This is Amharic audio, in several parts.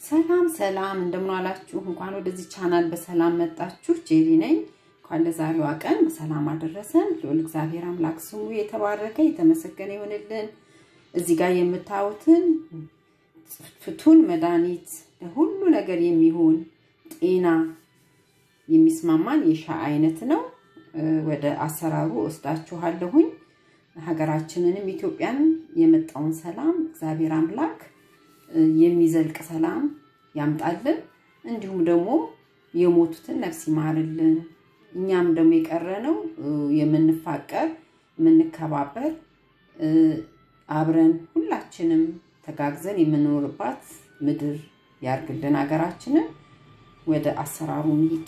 ሰላም ሰላም፣ እንደምን ዋላችሁ? እንኳን ወደዚህ ቻናል በሰላም መጣችሁ። ጄሪ ነኝ። እንኳን ለዛሬዋ ቀን በሰላም አደረሰን። ልዑል እግዚአብሔር አምላክ ስሙ የተባረከ የተመሰገነ ይሆንልን። እዚህ ጋር የምታዩትን ፍቱን መድኃኒት ለሁሉ ነገር የሚሆን ጤና የሚስማማን የሻይ አይነት ነው። ወደ አሰራሩ ወስዳችኋለሁኝ። ሀገራችንንም ኢትዮጵያንም የመጣውን ሰላም እግዚአብሔር አምላክ የሚዘልቅ ሰላም ያምጣልን። እንዲሁም ደግሞ የሞቱትን ነፍስ ይማርልን። እኛም ደግሞ የቀረነው የምንፋቀር የምንከባበር አብረን ሁላችንም ተጋግዘን የምንኖርባት ምድር ያርግልን ሀገራችንን። ወደ አሰራሩ እንሂድ።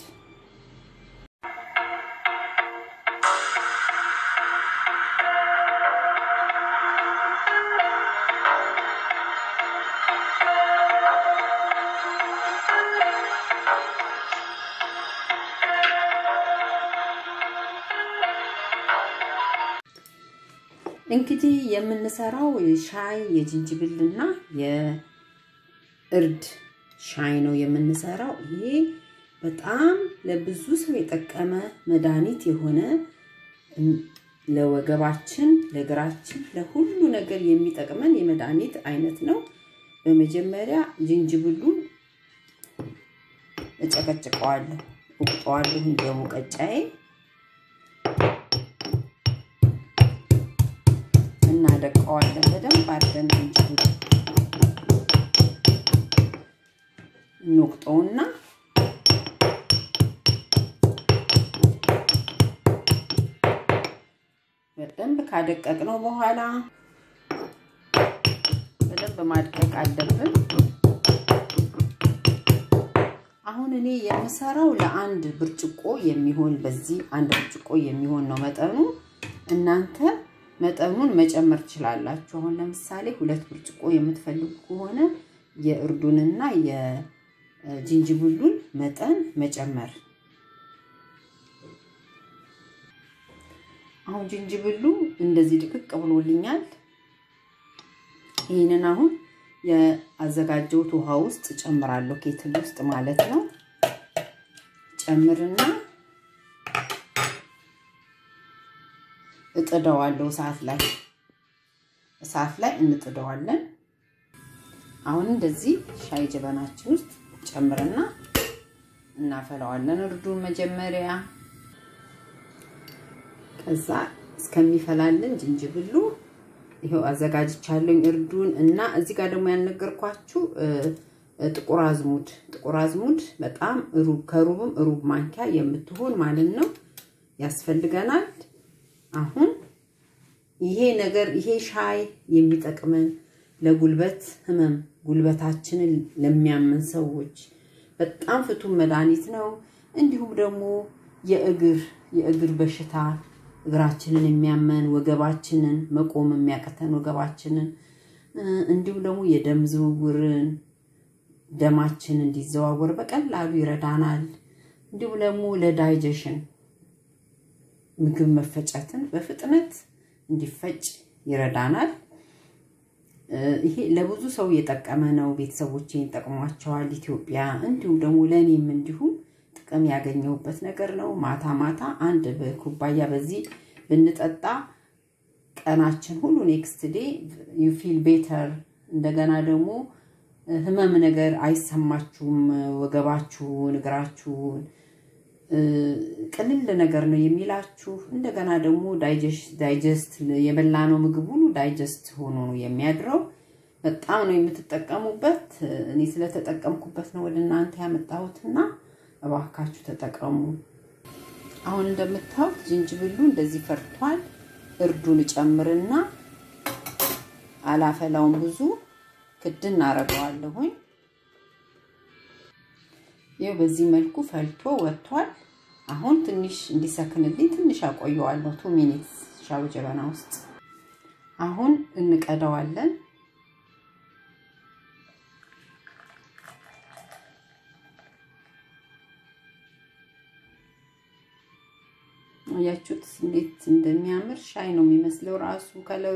እንግዲህ የምንሰራው ሻይ የዝንጅብልና የእርድ ሻይ ነው የምንሰራው። ይሄ በጣም ለብዙ ሰው የጠቀመ መድኃኒት የሆነ ለወገባችን፣ ለእግራችን፣ ለሁሉ ነገር የሚጠቅመን የመድኃኒት አይነት ነው። በመጀመሪያ ዝንጅብሉን እጨቀጭቀዋለሁ፣ እቁጠዋለሁ እንደ ሙቀጫዬ እናደቀዋለን በደንብ አድርገን ዝንጅብል እንወቅጠውና በደንብ ካደቀቅነው በኋላ በደንብ ማድቀቅ አለብን። አሁን እኔ የምሰራው ለአንድ ብርጭቆ የሚሆን በዚህ አንድ ብርጭቆ የሚሆን ነው መጠኑ። እናንተ መጠኑን መጨመር ትችላላችሁ። አሁን ለምሳሌ ሁለት ብርጭቆ የምትፈልጉ ከሆነ የእርዱንና የዝንጅብሉን መጠን መጨመር። አሁን ዝንጅብሉ እንደዚህ ድቅቅ ብሎልኛል። ይህንን አሁን የአዘጋጀሁት ውሃ ውስጥ ጨምራለሁ፣ ኬትል ውስጥ ማለት ነው። ጨምርና እጥደዋለሁ እሳት ላይ እሳት ላይ እንጥደዋለን። አሁን እንደዚህ ሻይ ጀበናችን ውስጥ ጨምርና እናፈላዋለን። እርዱን መጀመሪያ ከዛ እስከሚፈላልን ዝንጅብሉ ይኸው አዘጋጅቻለሁ እርዱን እና እዚህ ጋር ደግሞ ያልነገርኳችሁ ጥቁር አዝሙድ ጥቁር አዝሙድ በጣም ሩብ ከሩብም ሩብ ማንኪያ የምትሆን ማለት ነው ያስፈልገናል። አሁን ይሄ ነገር ይሄ ሻይ የሚጠቅመን ለጉልበት ህመም ጉልበታችንን ለሚያመን ሰዎች በጣም ፍቱን መድኃኒት ነው። እንዲሁም ደግሞ የእግር የእግር በሽታ እግራችንን የሚያመን ወገባችንን መቆም የሚያቀተን ወገባችንን እንዲሁም ደግሞ የደም ዝውውርን ደማችን እንዲዘዋወር በቀላሉ ይረዳናል። እንዲሁም ደግሞ ለዳይጀሽን ምግብ መፈጨትን በፍጥነት እንዲፈጭ ይረዳናል። ይሄ ለብዙ ሰው የጠቀመ ነው። ቤተሰቦቼን ጠቅሟቸዋል። ኢትዮጵያ እንዲሁም ደግሞ ለእኔም እንዲሁም ጥቅም ያገኘሁበት ነገር ነው። ማታ ማታ አንድ ኩባያ በዚህ ብንጠጣ ቀናችን ሁሉ ኔክስት ዴ ዩ ፊል ቤተር። እንደገና ደግሞ ህመም ነገር አይሰማችሁም። ወገባችሁን፣ እግራችሁን ቅልል ነገር ነው የሚላችሁ። እንደገና ደግሞ ዳይጀስት የበላነው ምግብ ሁሉ ዳይጀስት ሆኖ ነው የሚያድረው። በጣም ነው የምትጠቀሙበት። እኔ ስለተጠቀምኩበት ነው ወደ እናንተ ያመጣሁትና እባካችሁ ተጠቀሙ። አሁን እንደምታዩት ዝንጅብሉ እንደዚህ ፈርቷል። እርዱን እጨምርና አላፈላውን ብዙ ክድን አረገዋለሁኝ። ይኸው በዚህ መልኩ ፈልቶ ወጥቷል። አሁን ትንሽ እንዲሰክንልኝ ትንሽ አቆየዋለሁ። ቱ ሚኒትስ ሻው ጀበና ውስጥ አሁን እንቀዳዋለን። አያችሁት እንዴት እንደሚያምር ሻይ ነው የሚመስለው ራሱ ከለሩ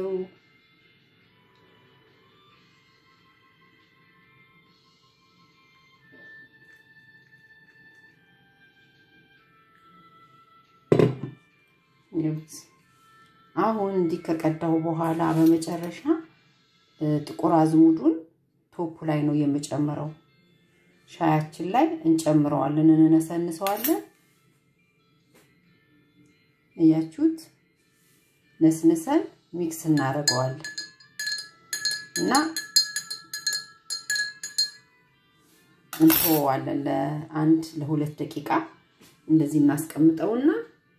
አሁን እንዲህ ከቀዳው በኋላ በመጨረሻ ጥቁር አዝሙዱን ቶፑ ላይ ነው የምጨምረው። ሻያችን ላይ እንጨምረዋለን፣ እንነሰንሰዋለን። እያችሁት ነስንሰን ሚክስ እናደርገዋለን እና እንተወዋለን ለአንድ ለሁለት ደቂቃ እንደዚህ እናስቀምጠውና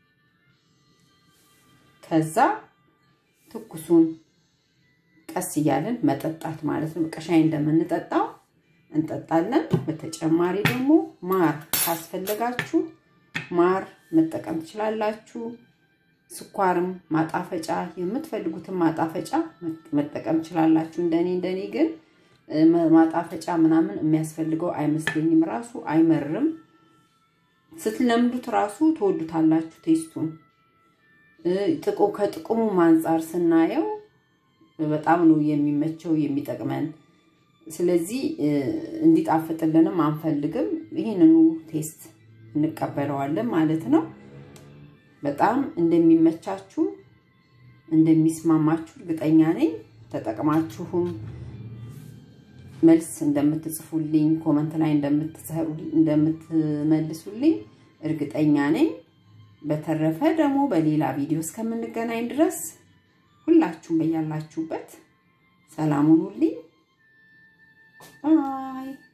ከዛ ትኩሱን ቀስ እያለን መጠጣት ማለት ነው። ቀሻይ እንደምንጠጣው እንጠጣለን። በተጨማሪ ደግሞ ማር ካስፈለጋችሁ ማር መጠቀም ትችላላችሁ። ስኳርም ማጣፈጫ የምትፈልጉትን ማጣፈጫ መጠቀም ትችላላችሁ። እንደኔ እንደኔ ግን ማጣፈጫ ምናምን የሚያስፈልገው አይመስለኝም። ራሱ አይመርም። ስትለምዱት ራሱ ትወዱታላችሁ ቴስቱን። ጥቁ ከጥቅሙ አንጻር ስናየው በጣም ነው የሚመቸው የሚጠቅመን። ስለዚህ እንዲጣፍጥልንም አንፈልግም። ይህንኑ ቴስት እንቀበለዋለን ማለት ነው። በጣም እንደሚመቻችሁ እንደሚስማማችሁ እርግጠኛ ነኝ። ተጠቅማችሁም መልስ እንደምትጽፉልኝ ኮመንት ላይ እንደምትመልሱልኝ እርግጠኛ ነኝ። በተረፈ ደግሞ በሌላ ቪዲዮ እስከምንገናኝ ድረስ ሁላችሁም በያላችሁበት ሰላም ሁኑልኝ። ባይ